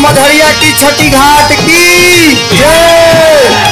मधरिया की छठी घाट की जय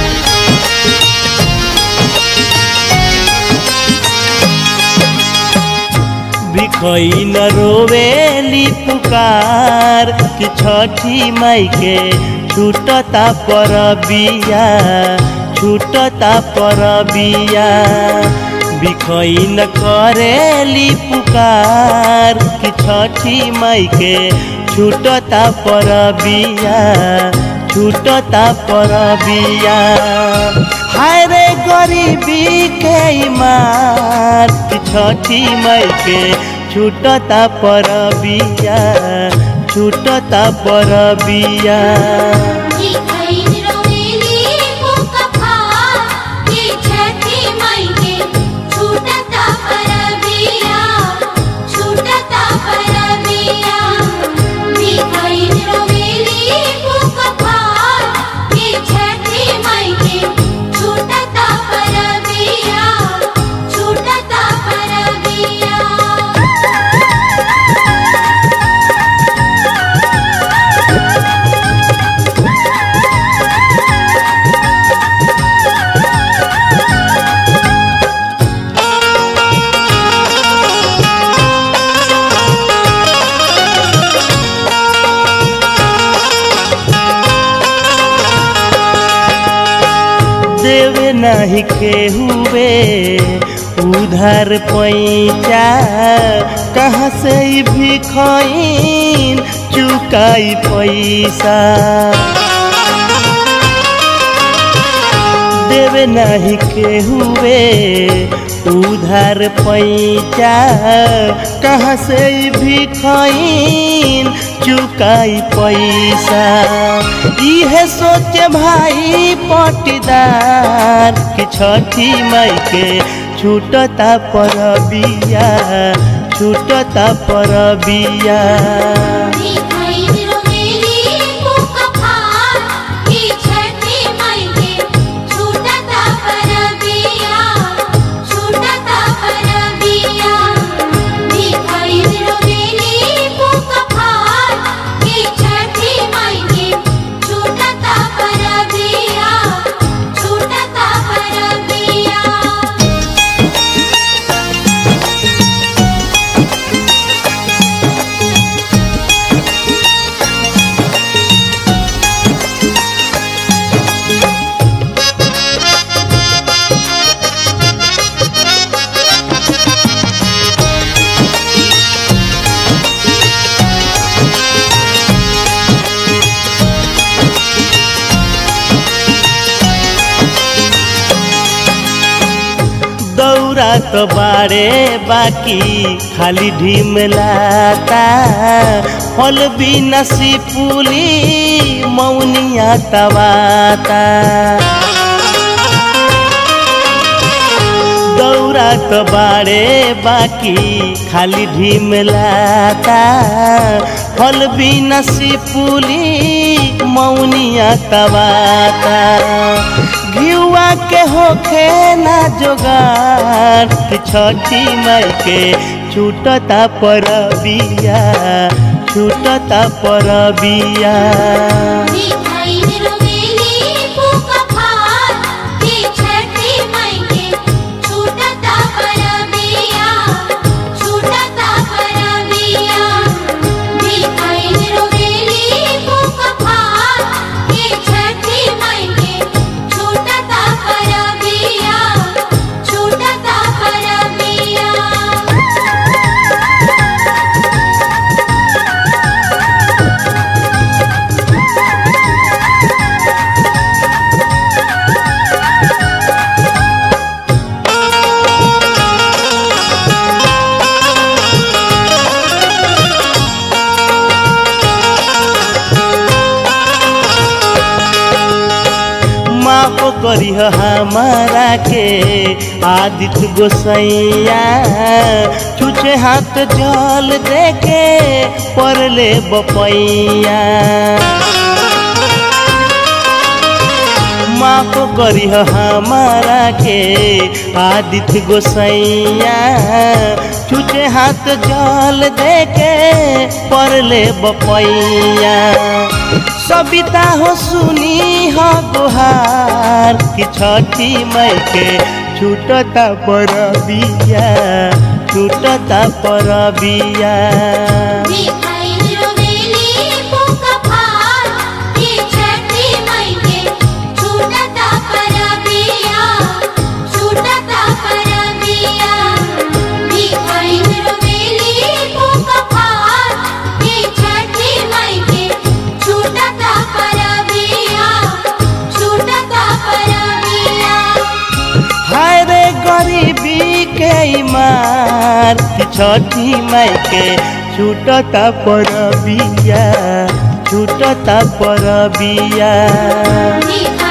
बिखई न रोवेली पुकार कि छठी माई के छूटता पर बिया छूटता पर बिया बिखई न करेली पुकार कि छठी माई के छूटता पर बिया छूटता पर बिया हाय रे गरीबी के मार कि छठी माई के छूटता पर बिया छूटता पर बिया देवे नहीं के हुए उधर पैसा कहाँ से भी खैन चुकाई पैसा देवे नहीं के हुए उधर पैसा कहाँ से भी खैन चुकाई पैसा इहे सोचे भाई पटीदार कि छठी माई के छूटता पर बिया छूटता पर बिया दौरा तो बारे बाकी खाली ढिमलाता फल भी नसी पुली मौनिया तवाता दौरा तो बारे बाकी खाली ढिमलाता फल भी नसी पुली मौनिया तवाता घियुआ के होखे ना जोगार कि छठी माई के छूटता पर बिया छूटता पर बिया माफ करिह हमारा के आदित्य गोसैया छुछे हाथ जल देके परले बपैया माफ करी हमारा के आदित्य गोसैया छुचे हाथ जल देके परले बपैया सविता हो सुनी हो गुहार कि छठी मई के छूटता पर बिया छूटता पर बिया मिठाई रोवेली पोका फार ये छठी मई के छूटता परबिया छूटता परबिया मिठाई रोवेली पोका फार ये छठी मई के छूटता परबिया छूटता परबिया हाय रे गरीबी के मार कि छठी माई के छूटता पर बिया छूटता पर बिया मिठाई